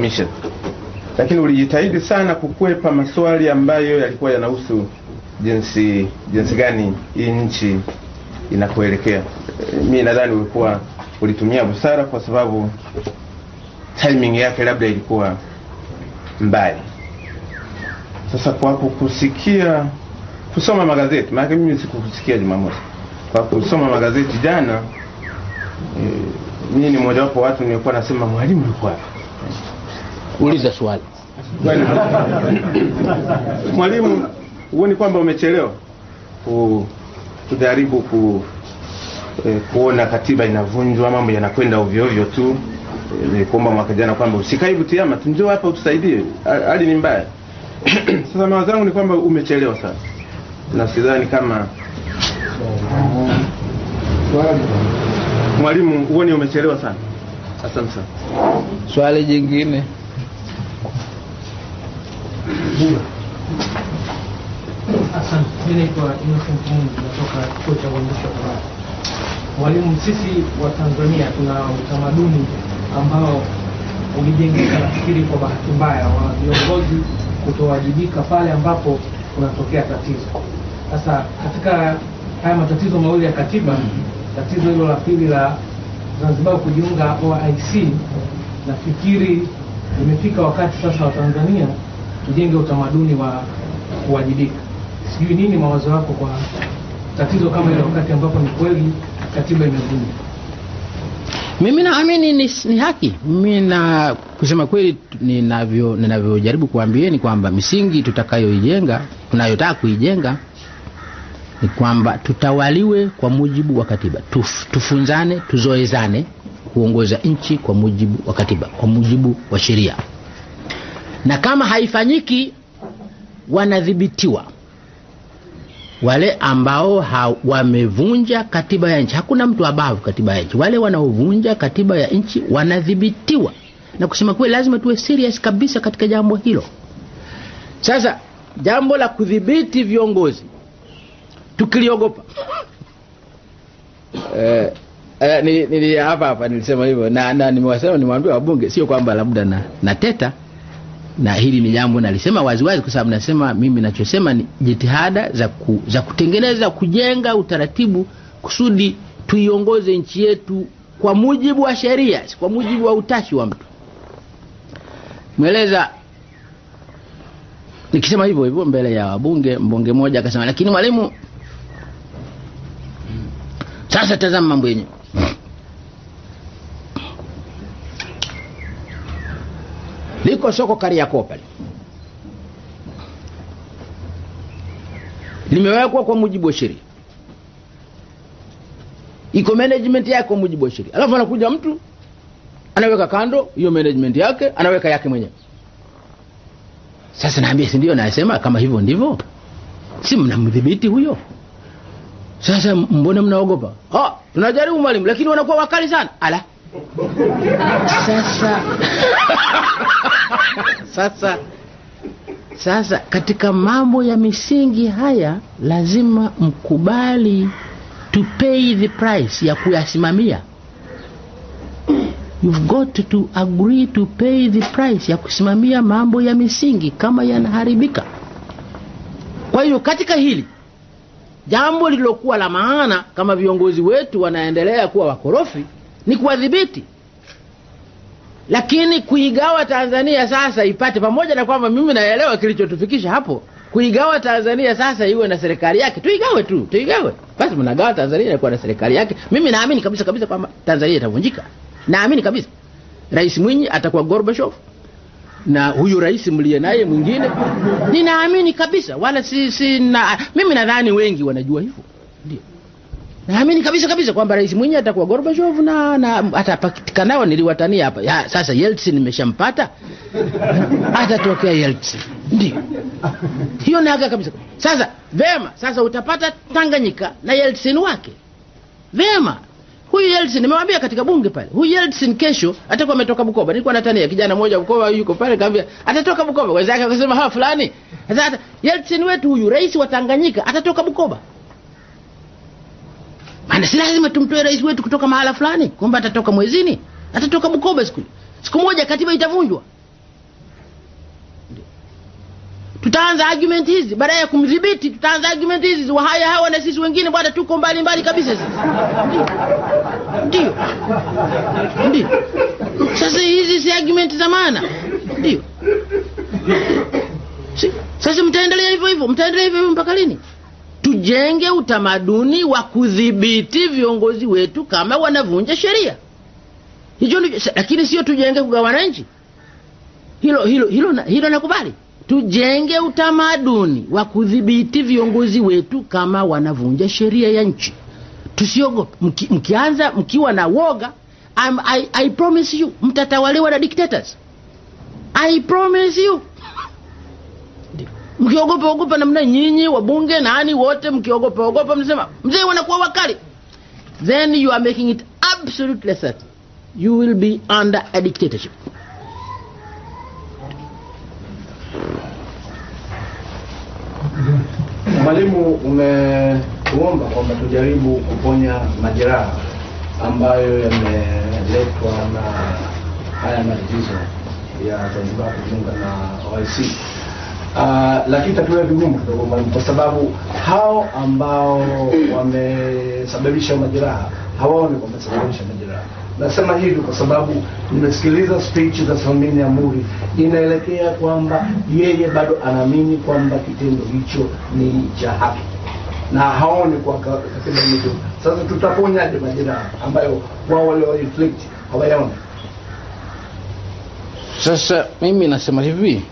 Mission. Lakini ulijitahidi sana kukwepa maswali ambayo yalikuwa yanahusu jinsi jinsi gani hii nchi inakuelekea. Mi nadhani ulikuwa ulitumia busara, kwa sababu timing yake labda ilikuwa mbali. Sasa kwa kukusikia kusoma magazeti, maana mimi sikukusikia Jumamosi, kwa kusoma magazeti jana e, mimi ni mmoja wapo watu nilikuwa nasema mwalimu yuko wapi? Uliza swali. Kwani mwalimu, huoni kwamba umechelewa ku, kujaribu ku, eh, kuona katiba inavunjwa, mambo yanakwenda ovyo ovyo tu. Eh, kuomba mwaka jana kwamba usikae Butiama, njoo hapa utusaidie, Ha- hali ni mbaya. Sasa mawazo yangu ni kwamba umechelewa sana, na sidhani kama mwalimu, huoni umechelewa sana. Asante sana. Swali jingine. Asante. Mimi naitwa Innocent Mungu natoka chuo cha uandishi wa habari. Mwalimu, sisi wa Tanzania tuna utamaduni ambao ulijengeka nafikiri kwa bahati mbaya wa viongozi kutowajibika pale ambapo kunatokea tatizo. Sasa katika haya matatizo mawili ya katiba, tatizo hilo la pili la Zanzibar kujiunga OIC, nafikiri imefika wakati sasa wa Tanzania tujenge utamaduni wa kuwajibika. Sijui nini mawazo yako kwa tatizo kama hilo, wakati ambapo ni kweli katiba imevunjwa. Mimi naamini ni, ni haki. Mimi na kusema kweli, ninavyo ninavyojaribu kuambieni kwamba misingi tutakayoijenga tunayotaka kuijenga ni kwamba tutawaliwe kwa mujibu wa katiba, Tuf, tufunzane, tuzoezane kuongoza nchi kwa mujibu wa katiba, kwa mujibu wa sheria, na kama haifanyiki wanadhibitiwa wale ambao ha, wamevunja katiba ya nchi. Hakuna mtu abavu katiba ya nchi. Wale wanaovunja katiba ya nchi wanadhibitiwa, na kusema kweli, lazima tuwe serious kabisa katika jambo hilo. Sasa jambo la kudhibiti viongozi tukiliogopa eh, eh, ni, ni, hapa hapa nilisema hivyo na, na nimewasema nimewambia wabunge, sio kwamba labda na, na teta na hili ni jambo nalisema waziwazi, kwa sababu nasema mimi nachosema ni jitihada za, ku, za kutengeneza kujenga utaratibu kusudi tuiongoze nchi yetu kwa mujibu wa sheria, si kwa mujibu wa utashi wa mtu. Mweleza nikisema hivyo hivyo mbele ya wabunge, mbunge mmoja akasema, lakini mwalimu, sasa tazama mambo yenyewe liko soko Kariakoo pale limewekwa kwa mujibu wa sheria, iko management yake kwa mujibu wa sheria, alafu anakuja mtu anaweka kando hiyo management yake, anaweka yake mwenyewe. Sasa naambia, si ndio? Nasema kama hivyo ndivyo, si mnamdhibiti huyo? Sasa mbona mnaogopa? Ah, tunajaribu mwalimu, lakini wanakuwa wakali sana. Ala, sasa sasa sasa katika mambo ya misingi haya lazima mkubali to pay the price ya kuyasimamia you've got to agree to pay the price ya kusimamia mambo ya misingi kama yanaharibika kwa hiyo katika hili jambo lililokuwa la maana kama viongozi wetu wanaendelea kuwa wakorofi ni kuwadhibiti lakini kuigawa Tanzania sasa ipate, pamoja na kwamba mimi naelewa kilichotufikisha hapo, kuigawa Tanzania sasa iwe na serikali yake, tuigawe tu, tuigawe basi. Mnagawa Tanzania inakuwa na serikali yake. Mimi naamini kabisa kabisa kwamba Tanzania itavunjika, naamini kabisa. Rais Mwinyi atakuwa Gorbachev na huyu rais mliye naye mwingine, ninaamini kabisa, wala si, si na, mimi nadhani wengi wanajua hivyo, ndio naamini kabisa kabisa kwamba rais Mwinyi atakuwa Gorbachev na, na atapatikanao. Niliwatania hapa ya, sasa Yeltsin nimeshampata, atatokea Yeltsin, ndio hiyo naga kabisa. Sasa vema, sasa utapata Tanganyika na Yeltsin wake vema. Huyu Yeltsin nimewambia katika bunge pale, huyu Yeltsin kesho atakuwa ametoka Bukoba. Nilikuwa natania kijana mmoja Bukoba yuko pale, kaambia atatoka Bukoba. Wenzake wakasema ha fulani. Sasa Yeltsin wetu huyu rais wa Tanganyika atatoka Bukoba maana si lazima tumtoe rais wetu kutoka mahala fulani kwamba atatoka mwezini, atatoka Bukoba siku siku moja, katiba itavunjwa. tutaanza argument hizi baada ya kumdhibiti tutaanza argument hizi wahaya hawa na sisi wengine bwana tuko mbali mbali kabisa sisi ndio ndio sasa hizi si argument za maana ndio si. sasa mtaendelea hivyo hivyo mtaendelea hivyo hivyo mpaka lini tujenge utamaduni wa kudhibiti viongozi wetu kama wanavunja sheria hicho ndicho lakini sio tujenge kugawana nchi hilo hilo hilo na- hilo nakubali tujenge utamaduni wa kudhibiti viongozi wetu kama wanavunja sheria ya nchi tusiogope Mki, mkianza mkiwa na woga I'm, I, I promise you mtatawaliwa na dictators I promise you mkiogopa ogopa namna nyinyi wabunge nani wote mkiogopa ogopa mnasema mzee wanakuwa wakali then you are making it absolutely certain you will be under a dictatorship Mwalimu, umetuomba kwamba tujaribu kuponya majeraha ambayo yameletwa na haya matatizo ya Zanzibar kujiunga na OIC. Uh, lakini tatuwe vigumu kidogo mwalimu, kwa sababu hao ambao wamesababisha majeraha hawaoni kwamba wamesababisha majeraha. Nasema hivi kwa sababu nimesikiliza speech za Salmini Amuri, inaelekea kwamba yeye bado anaamini kwamba kitendo hicho ni cha haki na haoni kwa ka- katiba hiyo. Sasa tutaponyaje majeraha ambayo wao walio inflict hawayaoni? sasa mimi nasema hivi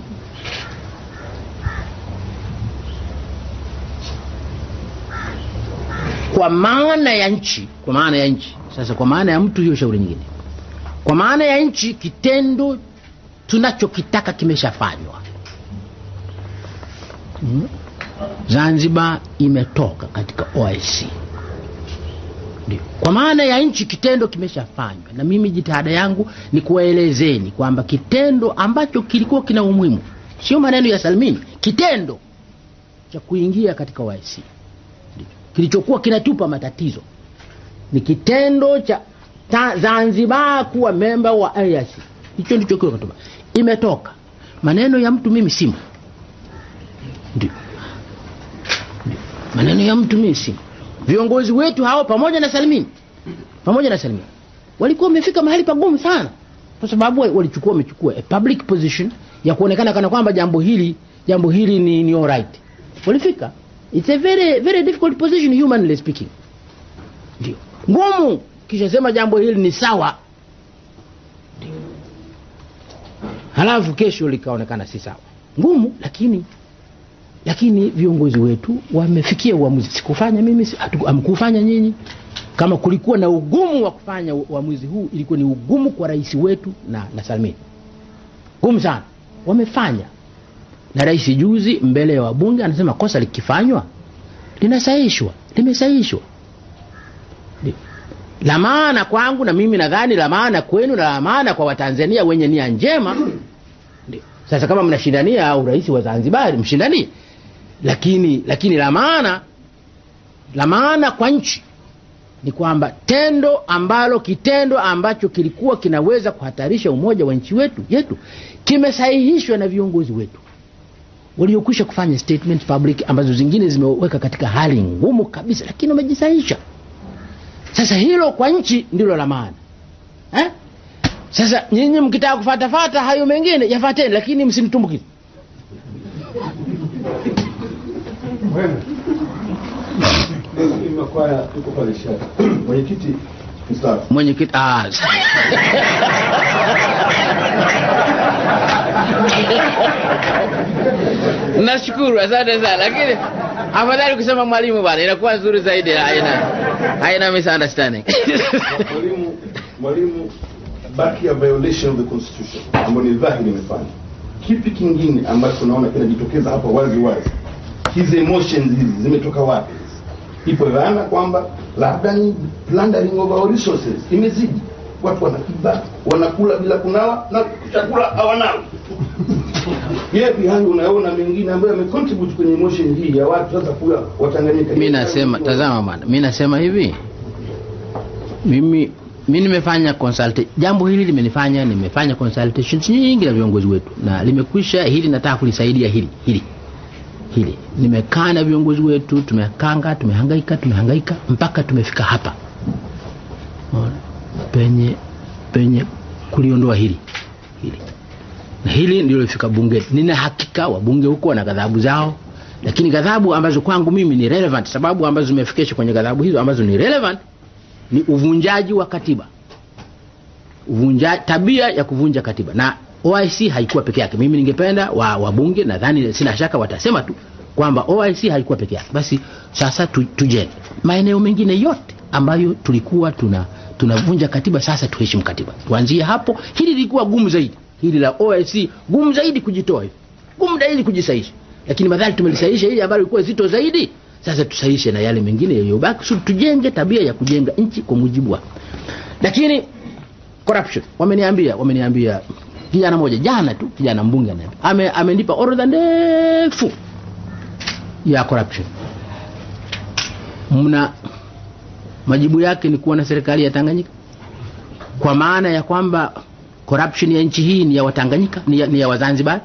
kwa maana ya nchi kwa maana ya nchi sasa kwa maana ya mtu hiyo shauri nyingine kwa maana ya nchi kitendo tunachokitaka kimeshafanywa mm. zanzibar imetoka katika oic ndio kwa maana ya nchi kitendo kimeshafanywa na mimi jitihada yangu ni kuwaelezeni kwamba kitendo ambacho kilikuwa kina umuhimu sio maneno ya salmini kitendo cha kuingia katika oic kilichokuwa kinatupa matatizo ni kitendo cha ta, zanzibar kuwa memba wa IAC hicho ndicho kiwa kinatupa imetoka maneno ya mtu mimi simo ndio Ndio. maneno ya mtu mimi simo viongozi wetu hao pamoja na salimini pamoja na salimini walikuwa wamefika mahali pagumu sana kwa sababu walichukua wamechukua a public position ya kuonekana kana kwamba jambo hili jambo hili ni, ni alright walifika it's a very very difficult position humanly speaking ndio ngumu kisha sema jambo hili ni sawa Ndio. halafu kesho likaonekana si sawa ngumu lakini lakini viongozi wetu wamefikia uamuzi sikufanya mimi si- hatu- hamkufanya nyinyi kama kulikuwa na ugumu wa kufanya u- uamuzi huu ilikuwa ni ugumu kwa rais wetu na, na salmini gumu sana wamefanya na rais juzi mbele ya wabunge anasema kosa likifanywa linasahishwa limesahishwa Ndio. la maana kwangu na mimi nadhani la maana kwenu na la maana kwa watanzania wenye nia njema ndio sasa kama mnashindania urais wa zanzibari mshindanie lakini lakini la maana la maana kwa nchi ni kwamba tendo ambalo kitendo ambacho kilikuwa kinaweza kuhatarisha umoja wa nchi wetu yetu kimesahihishwa na viongozi wetu waliokwisha kufanya statement public ambazo zingine zimeweka katika hali ngumu kabisa lakini wamejisahisha sasa hilo kwa nchi ndilo la maana eh? sasa nyinyi mkitaka kufatafata hayo mengine yafateni lakini msimtumbukize Makwaya tuko pale shaka. Mwenyekiti mstaafu. mwenyekiti ah, nashukuru asante sana lakini afadhali kusema mwalimu bana inakuwa nzuri zaidi haina haina misunderstanding Mwalimu mwalimu baki ya violation of the constitution ambayo ni dhahiri imefanya. Kipi kingine ambacho unaona kinajitokeza hapa wazi wazi? Hizi emotions hizi zimetoka wapi? Ipo dhana kwamba labda ni plundering of our resources imezidi. Watu wanakiba, wanakula bila kunawa na chakula hawanawi. Yapi hayo unaona mengine ambayo yamecontribute kwenye emotion hii ya watu sasa kuwa Watanganyika? mi nasema tazama bwana mi nasema hivi mimi mi nimefanya consult jambo hili limenifanya nimefanya consultations nyingi na viongozi wetu na limekwisha hili nataka kulisaidia hili hili hili nimekaa na viongozi wetu tumekanga tumehangaika tumehangaika mpaka tumefika hapa Unaona? penye penye kuliondoa hili hili na hili ndio lifika bungeni nina hakika wabunge huko wana ghadhabu zao lakini ghadhabu ambazo kwangu mimi ni relevant sababu ambazo zimefikisha kwenye ghadhabu hizo ambazo ni relevant ni uvunjaji wa katiba uvunja tabia ya kuvunja katiba na OIC haikuwa peke yake mimi ningependa wa wabunge nadhani sina shaka watasema tu kwamba OIC haikuwa peke yake basi sasa tu, tujenge maeneo mengine yote ambayo tulikuwa tuna tunavunja katiba sasa tuheshimu katiba tuanzie hapo hili lilikuwa gumu zaidi hili la OIC gumu zaidi kujitoa hivi gumu zaidi kujisaisha lakini madhali tumelisaisha hili ambalo lilikuwa zito zaidi sasa tusaishe na yale mengine yaliyobaki kusudi tujenge tabia ya kujenga nchi kwa mujibu wa lakini corruption wameniambia wameniambia kijana moja jana tu kijana mbunge anaambia ame amenipa orodha ndefu ya corruption mna majibu yake ni kuwa na serikali ya Tanganyika kwa maana ya kwamba corruption ya nchi hii ni ya Watanganyika ni ya, ni ya Wazanzibar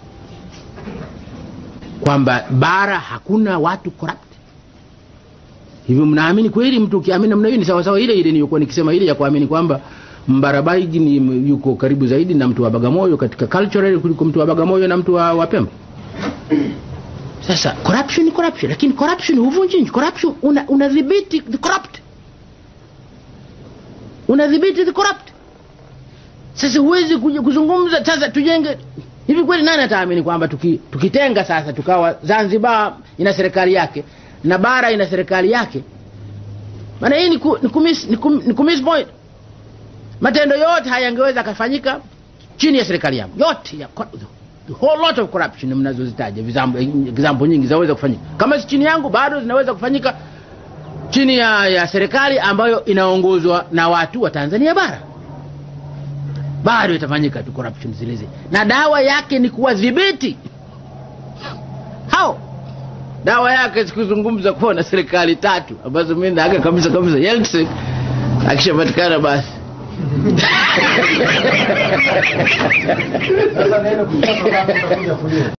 kwamba bara hakuna watu corrupt hivyo mnaamini kweli mtu ukiamini namna hiyo ni sawa sawa ile ile niliyokuwa nikisema ile ya kuamini kwamba Mbarabaigi ni yuko karibu zaidi na mtu wa Bagamoyo katika cultural kuliko mtu wa Bagamoyo na mtu wa, wa Pemba sasa corruption ni corruption lakini corruption huvunji nchi corruption una unadhibiti the corrupt unadhibiti the corrupt sasa huwezi kuja kuzungumza sasa tujenge hivi kweli nani ataamini kwamba tuki, tukitenga sasa tukawa Zanzibar ina serikali yake na bara ina serikali yake maana hii ni, ku, ni, kumiss, ni, kum, ni kumiss point matendo yote hayangeweza kafanyika chini ya serikali yangu yote ya, the whole lot of corruption mnazozitaja example nyingi zinaweza kufanyika kama si chini yangu bado zinaweza kufanyika chini ya, ya serikali ambayo inaongozwa na watu wa Tanzania bara bado itafanyika tu corruption zile zile na dawa yake ni kuwadhibiti hao dawa yake sikuzungumza kuwa na serikali tatu ambazo mimi naaga kabisa kabisa Yeltsin akishapatikana basi Sasa neno kusema kama utakuja kulia.